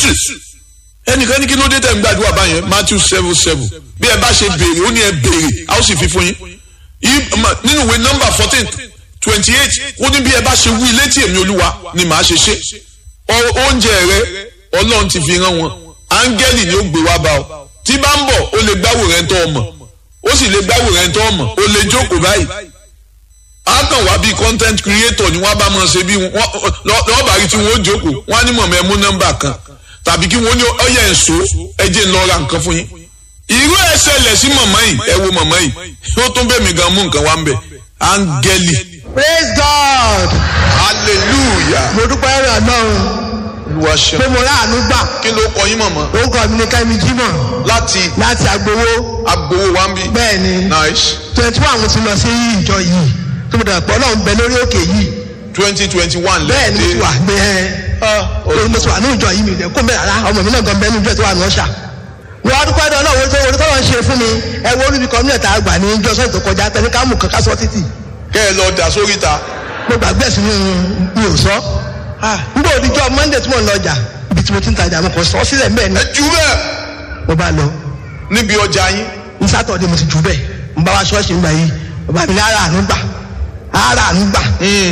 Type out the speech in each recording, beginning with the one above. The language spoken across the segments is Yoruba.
jésù ẹnìkan ní kí ló dé tẹ̀ ń gbàdúrà báyẹn matthew seven seven bí ẹ bá ṣe béèrè ó ní ẹ béèrè a ó sì fi fún yín nínú ìwé nọ́mbà fourteen twenty eight ó ní bí ẹ bá ṣe wí létí èmi olúwa ni màá ṣe ṣe oúnjẹ rẹ ọlọ́run ti fi rán wọn áńgẹ́lì ni ó gbé wá bá ọ tí bá ń bọ̀ ó lè gbáwò rẹ̀ ń tọ́ ọmọ ó sì lè gbáwò rẹ̀ ń tọ́ ọmọ ó lè jókòó báyìí a kàn wá bíi content creator ni wọ́n bá máa ṣe bí lọ́ọ̀bà rí tí wọ́n ó jókòó wọ́n á ní mọ̀mọ́ ẹ mú nọ́mbà kan tàbí kí wọ́n ní ọyẹ ẹ̀ṣọ́ ẹjẹ́ ń lọ ra nǹkan fún yín irú ẹ̀ ṣẹlẹ̀ sí mọ̀mọ́ yìí ẹ wo mọ̀mọ́ yìí ó tún bẹ̀ mí gan mú nǹkan wá ń bẹ̀ áńgẹ́lì. praise god hallelujah. mo dúpẹ́ rẹ̀ náà olúwa ṣe. pé mo ráàánú gbà kí ló kọ yín mọ̀mọ́. orúkọ mi ní kẹ́mi jimoh láti láti agbowó agbowó wa ń bí. bẹ́ẹ̀ ni nice twenty one mo ti lọ sí ìjọ yìí tó mo dàgbọ́ náà ń bẹ lórí òkè yìí twenty twenty one bẹ́ẹ̀ ni mo ti wà bẹ́ẹ̀ torí mo ti wà ní ìjọ yìí mi kó mẹ́rin rárá ọmọ mi náà gan bẹ́ẹ̀ ní ìjọ tó wà ní ọ̀ṣà wọ́n á dúpẹ́ dán náà wọ́n tó wọ́n tó wọ́n ṣe fún mi ẹ wo olùbí kọ́mínẹ̀tì àgbà ní ìjọ sọ́ọ̀tì tó kọjá tẹ̀lé kámù kankan sọ títì kẹ́ ẹ lọ dà sórí ta. mo gbàgbé ẹ̀sìn mi ò sọ nígbà òdìjọ́ monday tí mo ń lọ ọjà ibi tí mo ti ń tajà mo kàn sọ sílẹ̀ mbẹ́ ni ẹ jù bẹ́ẹ̀ mo bá lọ níbi ọjà yín. ní sátọ̀dé mo ti jù bẹ́ẹ̀ mo bá wá ṣọ́ọ̀ṣì ńgbà yìí bàbá mi ní ara àánú gbà ara àánú gbà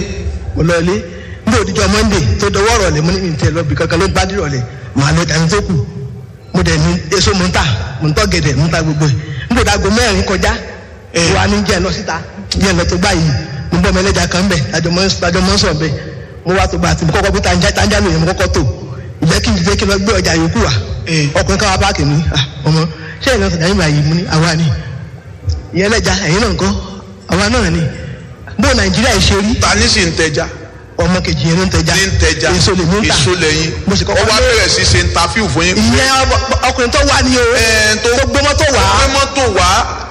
mo lọ ilé nígbà òdìjọ́ monday tó dọwọ́ rọ̀lẹ́ mo ní mi tẹ lọ bí kankan ló gbá dì rọ̀lẹ́ màá lọ dání tó kù mo dẹ̀ ní èso mo ń tà mo ń tọ́ gẹ̀dẹ̀ mo ń ta gbogbo ẹ̀ nígbà òdàgbo mẹ́rin kọjá wa ní jẹ́ lọ síta jẹ́ lọ tó gbà yìí mo bọ́ mi ẹlẹ́jà kan bẹ̀ tajọ mọ́ sọ̀ bẹ̀ mo wá tó gbà tí mo kọ́kọ́ bí tanja lóye mo kọ́kọ́ tó ìjẹ́ kí n jẹ́ kí n lọ gbé ọjà yòókù wa ọkùnrin káwa páàkì mi ọmọ ṣé ìlànà ìdáyìn bá yìí mo ní àwa ni ìyẹn ẹlẹ́jà ẹ̀yin náà ń kọ́ àwa náà ni bó nàìjíríà ṣe rí ta ní sì ń tẹja. ọmọ kejì yẹn ló ń tẹja ní ń tẹja èso lè mú ta èso lẹ́yìn mo sì ó kọ́kọ́ wá lé bẹ̀rẹ̀ sí ṣe ntàfíù fún yín. ìyẹn ọkùnrin tó wà ní o ẹ̀ tó tó gbé mọ́tò wá gbé mọ́tò wá.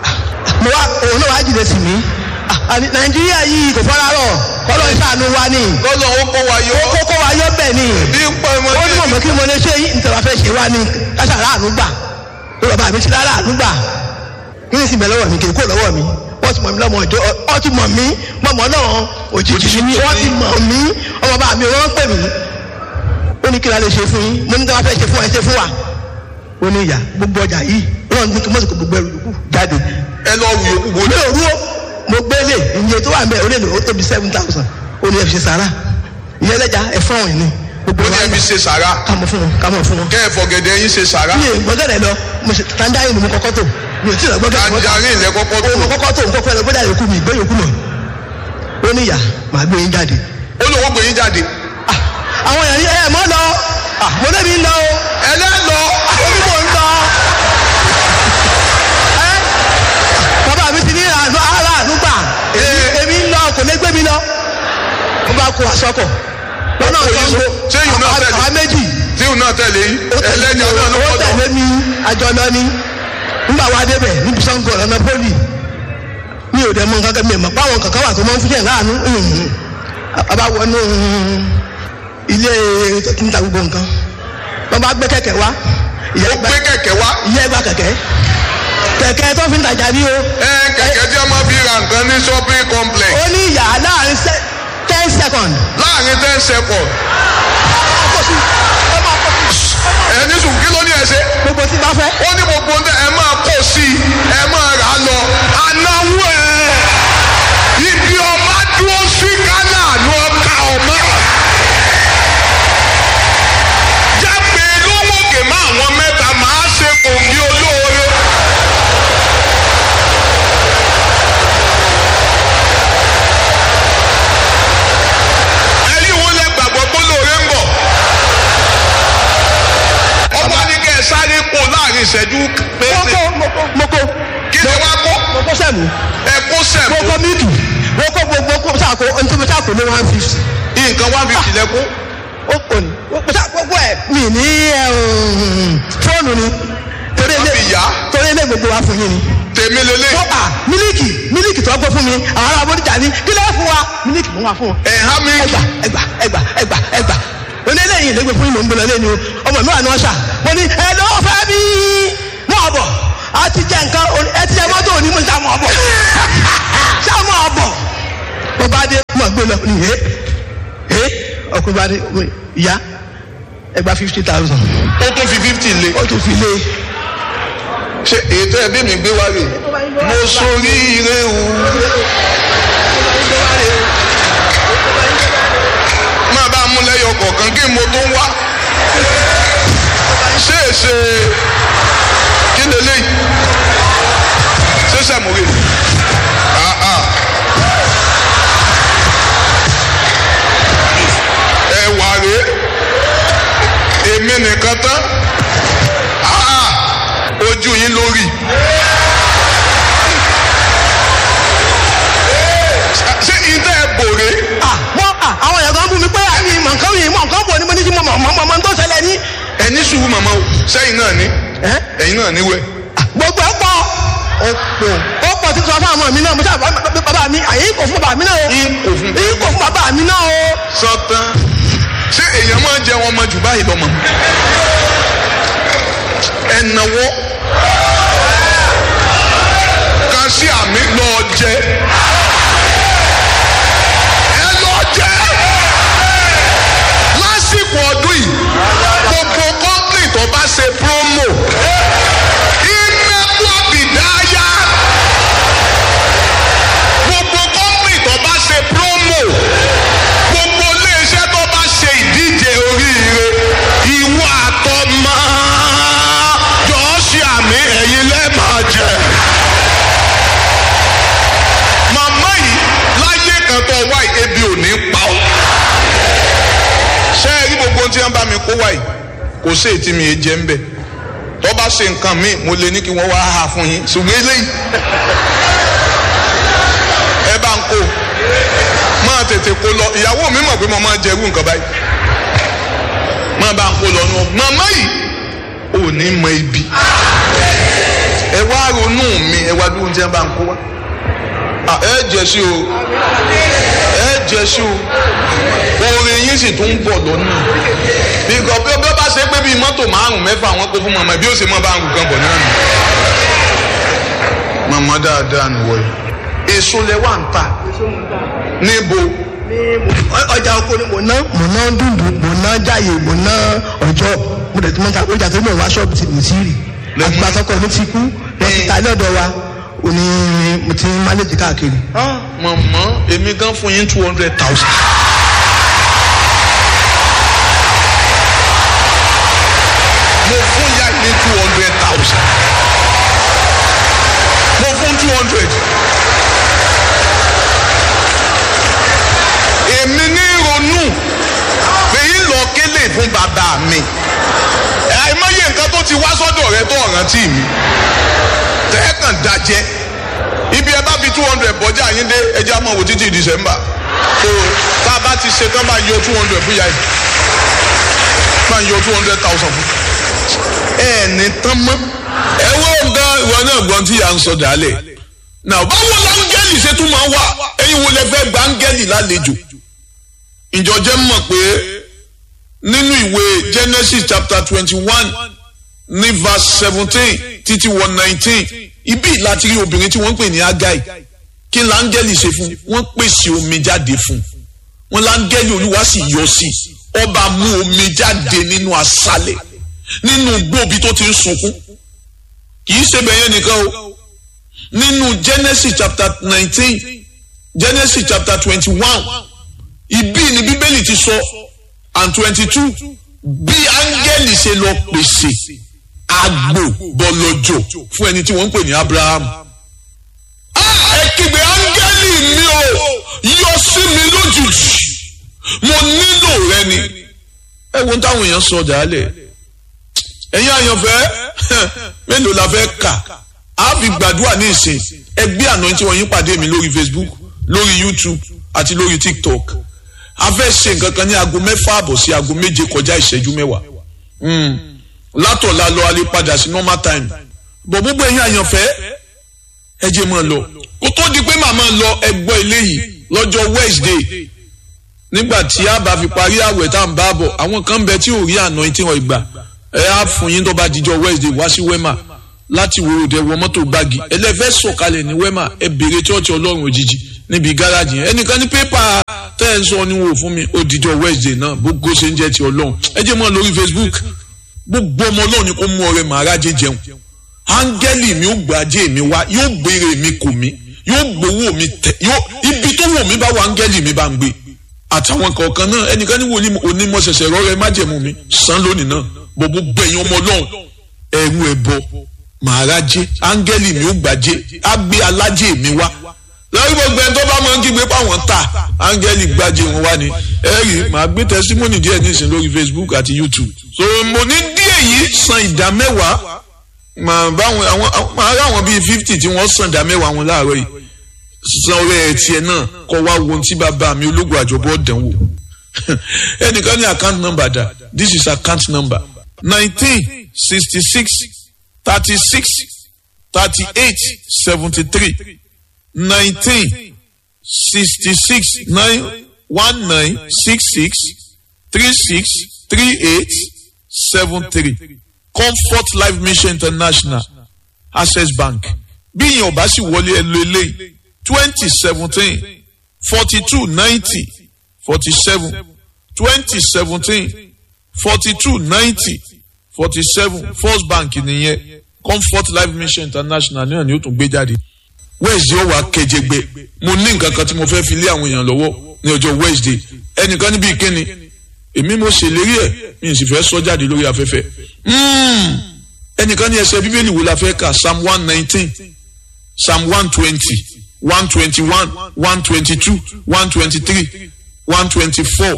mo wá òun náà wá jìnnà sí mi àní nàìjíríà yìí kò fọ́nrán rọ̀ kọ́lọ́ ìṣàánú wa ni lọ́lọ́ ó kó wa yọ. ó kókó wa yọ bẹ́ẹ̀ ni bí ń pọ̀ ọmọ ó ní mọ̀mọ́ kí mo lè ṣe yìí nítorí wàá fẹ́ ṣe wá ní káṣá aráàlú gbà ó bàbá mi ti aráàlú gbà kí ni sì bẹ̀ lọ́wọ́ mi kì í kó lọ́wọ́ mi wọ́n ti mọ̀ mí lọ́mọ ọjọ́ ọ ti mọ̀ mí mọ̀mọ́ náà òjijì mi wọ́n ti mọ̀ mí ọmọ bàbá mi wọ́n ń pè mí ó ní kí la lè ṣe fún yín mo ní tí wọ́n fẹ́ ṣe fún ẹ ṣe fún wa ó ní ìyá gbogbo ọjà yìí wọ́n ní kí mọ́sìkò gbogbo ẹrù yòókù jáde ẹ lọ wù yòókù bò ní òru ó mo gbélé iye tó wà ń bẹ orí èlò ó tóbi seven thousand ó ní ẹ fi ṣe sàrà ìyẹn lẹ́jà ẹ fún àwọn ìní gbogbo ó ní wa ẹbí ṣe sàrà kámọ fún wọn kámọ fún wọn. kẹ́ ẹ fọ̀gẹ̀dẹ̀ yín ṣe sàrà. mi ò gbọ́dọ̀ lọ mo ṣe tanjarin ni mo kọ́kọ́ tó mi ò tí ì lọ gbọ́dọ̀ tanjarin lẹ kọ́kọ́ tó. mo kọ́kọ́ tó nǹkan fẹ́ lọ gbọ́dọ̀ yòókù mi ìgbé yòókù mọ̀ ó ní ìyá màá gbé yín jáde. ó lówó gbé yín jáde. Ah, àwọn èèyàn yìí ẹ mọ́ lọ Ah, mo lébi ń lọ o ẹlẹ́lọ ó ní mò ń lọ. Ẹ́, bàbá mi ti ní àánú ara àánú gbà Èmi- èmi ń lọ kò lè gbé mi lọ ó bá kó aṣọkọ̀ lọ́nà Ó kó yín so. Ṣé yìí náà tẹ̀lé? àwa méjì tí òun náà tẹ̀lé yín ó tẹ̀lé ẹlẹ́ni mi o, ọlọ́run ó kọ́ lọ. tẹ̀lé mi àjọ lọ ni nígbà wa débẹ̀ níbi sango ọ̀nà poli mi ò dẹ̀ mọ nǹkan kan mi mọ̀ báwọn kankan wà tó máa ń fúnjẹ̀ láàánú a bá wọnú ilé tó ti ń ta gbogbo nǹkan wọ́n bá gbé kẹ̀kẹ́ wá ìyá ó ìgbà gbé kẹ̀kẹ́ wá. ìyá ìgbà kẹ̀kẹ́ kẹ̀kẹ́ tó fi ń tajà ní o ẹ kẹ̀kẹ́ tí a máa fi ra nǹkan ní shopping complex ó ní ìyá láàrin se- ten second láàrin ten seconds kó sí ó máa kó sí ẹni sùn kí ló ní ẹ ṣe. gbogbo tí bá fẹ́ ó ní gbogbo ń tẹ ẹ máa kó sí i ẹ máa rà á lọ anáwó ẹ ibi ọmọ dúró sí kánà ló ka ọmọ. jágbe lówókè má àwọn mẹ́ta máa ṣe kòǹgì olóore. ẹ̀yin wo lẹ gbàgbọ́ pé olóore ń bọ̀ ọba ní kẹ́ ẹ sáré kó láàrin ìṣẹ́jú péńpé moko moko moko kí ni wàá kó moko sẹ́mu ẹ kó sẹ̀kó moko mílìkì moko gbogbo kó sàkó ntúbi sàkó ní one fifty. nǹkan one fifty lẹ́kọ́ ó kò ní ó sá gbogbo ẹ̀ mi ní ẹ̀, um, fóònù ni torí Wọ́n fi yá. torí ilé gbogbo wa fún yín ni. tèmi lélẹ̀ wọ́n à mílíkì mílíkì tó gbọ́ fún mi àwọn ará abọ́díjà ní kí ló fún wa mílíkì mo wà fún wọn. ẹ̀ há mi ẹgbà ẹgbà ẹgbà ẹgbà ẹgbà onílẹ̀yìn lẹ́gbẹ̀ẹ́ fún ìmọ̀ nbọ̀lọ́ lẹ́nu ọmọ mi wà ní ọ̀ṣà mo ní ẹ lọ́wọ́ fẹ́ mi mọ̀ bọ̀ a ti jẹ nǹkan oní- ẹ ti jẹ mọ́tò òní mo ń ta mọ̀ bọ̀ ṣá mọ̀ bọ̀ mo bá dé mo gbé lọ ní ẹ ẹ ọkùnrin bá dé mo ìyá ẹgbà fifty thousand ó tún fi fifty lé ó tún fi lé ṣe ètò ẹbí mi gbé wá rè mo sórí ire o máa bá a mú lẹ́yọ kọ̀ọ̀kan kí mo tó ń wá ṣé èsè kí lélẹ́yìí ṣé sàmúrè ah ah ẹwà rèé èmi nìkan tán ah ah ojú yín lórí. ṣé ìdá ẹ bòrè ah wọ́n ah àwọn èèyàn kan bú mi pé àmì ìmọ̀ nǹkan yìí mọ̀ nǹkan bò ní mo ní kí mo mọ̀ mọ̀ mọ̀ mọ̀ tó ṣẹlẹ̀ ní. ẹni sùúrù màmá o sẹ́yìn náà ní ẹ́ ẹ̀yin náà níwẹ̀. Ah, gbogbo ẹ̀ pọ̀ ó pọ̀ ó pọ̀ títí wọn fún àwọn mi náà mo sábà bàbá mi àyè kò fún bàbá mi náà o yín kò fún èyí kò fún bàbá mi náà o. sọtán ṣé èèyàn máa ń jẹ wọn mọ jù báyìí lọmọ ẹnáwó kan sí àmì lọ jẹ ẹ lọ jẹ lásìkò ọdún yìí gbogbo kọ́ńtì tó bá ṣe promo ìmẹ́kọ̀ bìdáyà gbogbo kọ́ńtì tó bá ṣe promo gbogbo iléeṣẹ́ tó bá ṣe ìdíje oríire ìwọ àtọmọ jọ̀ọ́ ṣe àmì ẹ̀yin lẹ́ẹ̀máa jẹ. màmá yìí láyé kan tó wá yìí ebi ò ní pa ọ́. ṣé ẹ rí gbogbo ohun tí wọ́n bá mi kó wá yìí kò sí ètí mi jẹ́ ń bẹ̀ tó bá ṣe nǹkan míì mo lè ní kí wọ́n wá hà fún yín ṣùgbọ́n eléyìí ẹ bá ń kó máa tètè kó lọ ìyàwó mi mọ̀ pé mo máa jẹ irú nǹkan báyìí máa bá ń kó lọ nù màmá yìí ò ní mọ ibi ẹ wá ronú mi ẹ wá dúró tí wọn bá ń kó wá Ah, ẹ jẹ sí o ẹ jẹ sí o orin yín sì tún ń bọ̀ lọ́nà bíkọ́ bí ó bá ṣe pé bíi mọ́tò márùn-ún mẹ́fà wọn kó fún màmá bí ó ṣe mọ́ bá ń kan bọ̀ náà nù màmá dáadáa nìwọ yìí èso lẹ wà ń ta níbo ọjà oko ni mo ná mo ná dùndùn mo ná jáyè mo ná ọjọ́ mo dẹ̀ tí mo ta ọjà tó mọ̀ wá ṣọ́ọ̀bù tí mo ti rì Lẹ́mú. àgbàtọ́kọ̀ mi ti kú wọ́n ti ta ilé ọ̀dọ̀ wa ò ní mo ti ń mánéjì káàkiri. màmá èmi gan fún yín two hundred thousand. mo fún ya ní two hundred thousand. mo fún two hundred. èmi ní ronú èyí lọ kélé fún bàbá mi. àìmọye nǹkan tó ti wá sọ́dọ̀ rẹ tó ọ̀rántí mi. tẹ́ẹ̀kàn dájẹ́ ibi ẹ bá fi two hundred bọ́jà yín dé ẹjẹ́ àmọ́ wò títí december so tá a bá ti ṣe tán bá yọ two hundred fún yàrá bá yọ two hundred thousand fún. ẹ ní tán mọ́. ẹ wọ́n gan ìwọ náà gbọ́n tí yà ń sọ dálẹ̀. náà báwo láńgẹ́lì ṣe tún máa wà ẹ̀yin wo lẹ fẹ́ gba áńgẹ́lì lálejò. ìjọjẹ́ mọ̀ pé nínú ìwé genesis chapter twenty one ní verse seventeen títí wọ nineteen ibi láti rí obìnrin tí wọ́n ń pè ní agai kí láńgẹ́lì ṣe fún wọ́n pèsè omi jáde fún wọn láńgẹ́lì olúwa sì yọ sí ọba mú omi jáde nínú aṣálẹ̀ nínú gbòòbí tó ti ń sunkún kì í ṣe bẹ̀yẹn nìkan o nínú genesis chapter nineteen genesis chapter twenty one ibi ni bíbélì ti sọ and twenty two bí áńgẹ́lì ṣe lọ pèsè àgbò bọ̀lọ̀jọ̀ fún ẹni tí wọ́n ń pè ní abraham. Ah, ẹ kígbe áńgẹ́lì mi o yọ sí mi lójijì mo nílò rẹ ni. ẹ wo táwọn èèyàn sọ dàálẹ̀ ẹ̀yin àyànfẹ́ mélòó la fẹ́ kà á fi gbàdúrà ní ìsìn ẹgbẹ́ àná tí wọ́n yín pàdé mi lórí facebook lórí youtube àti lórí tiktok a fẹ́ ṣe nǹkan kan ní aago mẹ́fà àbọ̀ sí aago méje kọjá ìṣẹ́jú mẹ́wàá látọ̀la lọ alẹ́ padà sí normal time bọ̀ gbogbo ẹ̀yin àyànfẹ́ ẹ jẹ́ mọ́ lọ kó tó di pé màmá lọ ẹgbọ́ eléyìí lọ́jọ́ wednesday nígbà tí a bá fi parí àwẹ̀ tá à ń bá bọ̀ àwọn kan bẹ tí ò rí àná tí wọ́n ìgbà ẹ á fún yín tó bá dijọ́ wednesday wá sí wema láti wo òde wọ mọ́tò gbági ẹlẹ́fẹ́ sọ̀kalẹ̀ ní wema ẹ bèrè chọ́ọ̀chì ọlọ́run òjijì níbi gáràjì yẹn ẹnìkan ní pépà tẹ́ ẹ̀ ń sọ ni wò fún mi ó dijọ́ wednesday náà gbogbo ṣe ń jẹ́ ti ọlọ́run ẹ jẹ́ mọ́ lórí facebook gbogbo ọmọ ọlọ́run ni kò mú ọrẹ màrájẹ jẹun áńgẹ́lì mi ó gbàjẹ́ mi wá yóò gbére mi kò mí yóò gbowó mi tẹ yóò ibi tó wò mí bá wà áńgẹ́lì mi bá ń gbé àtàwọn kọ̀ọ̀kan náà ẹnìkan ní wòlíì onímọ̀ ṣẹ̀ṣẹ̀ rọ́rẹ́ májẹ̀mú mi san lónìí náà gbogbo gbẹ̀yìn ọmọ ọlọ́run ẹ̀rù ẹ̀bọ màrájẹ áńgẹ́lì mi ó gbàjẹ́ á gbé alájẹ mi wá lórí gbogbo ẹni tó bá máa ń kígbe páwọn ta áńgẹ́lì gbàjẹ́ wọn wá ni ẹ̀rì màá gbé tẹsímọ́nì díẹ̀ nísìn lórí facebook àti youtube so mo ní díẹ̀ yìí san ìdá mẹ́wàá màá báwọn àwọn màá rí àwọn bíi fifty tí wọ́n san ìdá mẹ́wàá wọn láàárọ̀ yìí san ọrẹ ẹ̀ tiẹ̀ náà kọ́ wá wo ohun tí bàbá mi ológun àjọbọ̀ dánwò ẹnìkan ní account number dà this is account number nineteen sixty six thirty six thirty eight seventy three nineteen sixty six nine one nine six six three six three eight seven three comfort life mission international access bank bí ìyẹn ò bá sì wọlé ẹ lo eléyìí twenty seventeen forty two ninety forty seven twenty seventeen forty two ninety forty seven first bank nìyẹn comfort life mission international náà ni ó tún gbé jáde wednesday ó wà kẹjẹgbẹ mo ní nǹkan kan tí mo fẹ́ fi lé àwọn èèyàn lọ́wọ́ ní ọjọ́ wednesday ẹnìkan níbi ìkíni èmi mo ṣèlérí ẹ̀ mi sì fẹ́ sọ jáde lórí afẹ́fẹ́ ẹnìkan ní ẹsẹ̀ bíbélì wo la fẹ́ kà psalm one nineteen psalm one twenty one twenty one one twenty two one twenty three one twenty four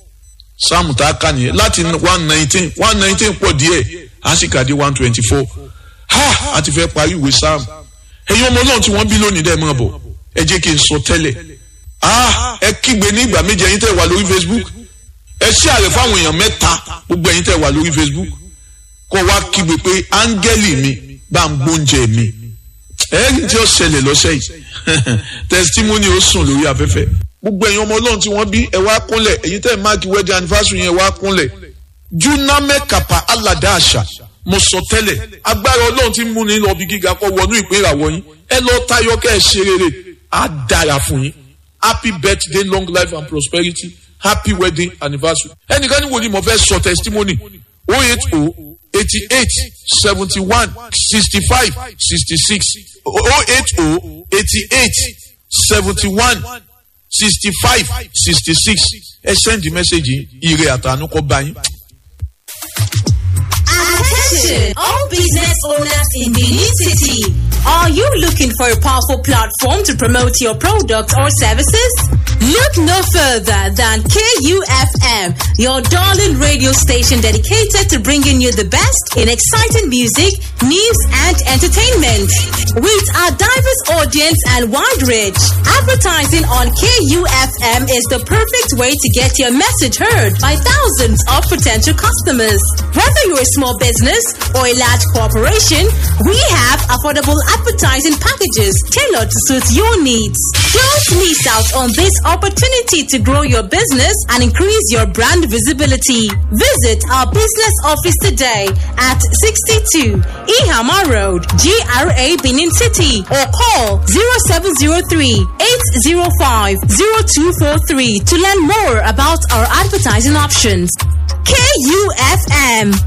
psalm tá a kà nìyẹn láti one nineteen one nineteen pọ̀ díẹ̀ a sì kà dé one twenty four ha a ti fẹ́ parí ìwé psalm ẹ̀yin ọmọ náà tí wọ́n bí lónìí dẹ́ máa bọ̀ ẹ jẹ́ kí n sọ tẹ́lẹ̀ ah ẹ kígbe ní ìgbà méje ẹ̀yin tẹ́ wà lórí facebook ẹ ṣí àrẹ fáwọn èèyàn mẹ́ta gbogbo ẹ̀yin tẹ́ wà lórí facebook kọ́ wá kígbe pé áńgẹ́lì mi bá ń gbóúnjẹ mi ẹ̀rí tí ó ṣẹlẹ̀ lọ́sẹ̀ yìí testimony ó sùn lórí afẹ́fẹ́ gbogbo ẹ̀yin ọmọ ọlọ́run tí wọ́n bí ẹ wá kúnlẹ̀ ẹ̀yin tẹ́ máàkì wedding anniversary yẹn wá kúnlẹ̀ juname kapa alada àṣà mo sọ tẹ́lẹ̀ agbára ọlọ́run ti mú ní lọ́ọ́ bí gíga kọ́ wọnú ìpín ìràwọ̀ yín ẹ lọ tayọ kẹ́ ẹ ṣe rere á dára fún yín happy birthday long life and prosperity happy wedding anniversary ẹnìkan ní wòlíì mo fẹ́ sọ testimony oh eight oh eighty eight seventy one sixty five sixty six oh eight oh eighty eight seventy one sixty five sixty six ẹ send the message ire àtànú kọ bá yín. Attention, all business owners in the new city. Are you looking for a powerful platform to promote your products or services? Look no further than KUFM, your darling radio station dedicated to bringing you the best in exciting music, news, and entertainment. With our diverse audience and wide reach, advertising on KUFM is the perfect way to get your message heard by thousands of potential customers. Whether you're a small business or a large corporation, we have affordable advertising packages tailored to suit your needs. Don't miss out on this opportunity to grow your business and increase your brand visibility. Visit our business office today at 62 Ihama Road, GRA Benin City, or call 0703 805 0243 to learn more about our advertising options. KUFM